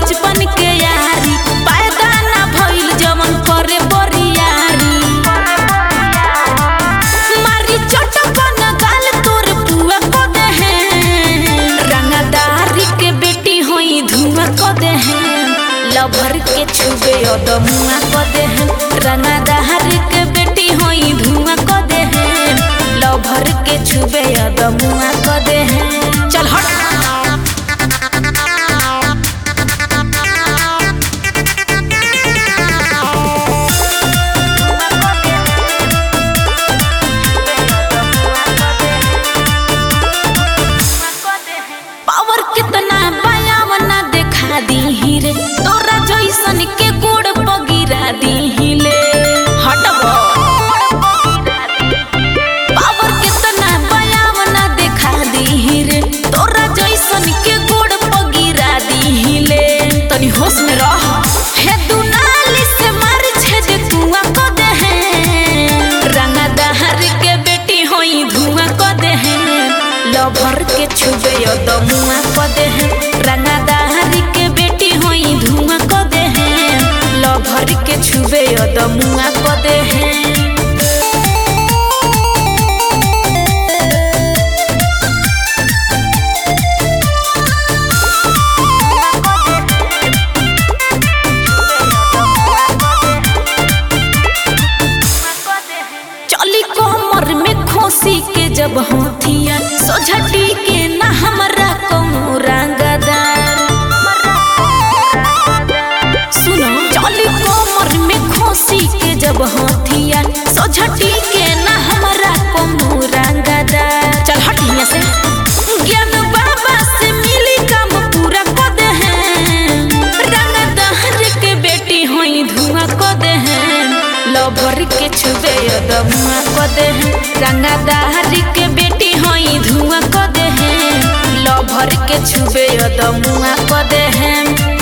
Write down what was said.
बचपन के यारी पैदा ना भइल जवन करे बरियारी मारी चटकन गाल तोर पुआ को देहे रंगदारी के बेटी होई धुआं को देहे लभर के छुबे अदमुआ को देहे रंगदारी के बेटी होई धुआं को देहे लभर के छुबे अदमुआ को देहे चल हट पावर कितना बयाव ना देखा दी रे तोरा जैसन के गोड़ पगिरा दी ले हटब पावर कितना बयाव ना देखा दी रे तोरा जैसन के गोड़ पगिरा दी ले तनी होश में रह हे दुनाली से मार छेद कुआं को दे रंगा दहर के बेटी होई धुआं को दे लभर के छुबे दमुआ को दे रंगा दहर के बेटी होई धुआं को दे लभर के छुबे दमुआ को दे चली कोमर में खोसी के जब होथिया सोझटी के ना हमरा कौनो रंगदार सुनो चली कोमर में खोसी के जब होथिया सोझटी के ना हमरा कौनो रंगदार चल हट यहाँ से ज्ञान बाबा से मिली काम पूरा को दे रंगदार के बेटी होई धुआं को दे लभर के छुबे दमुआ को दे रंगदार के बेटी होई धुआं को दे लभर के छुबे दमुआ को दे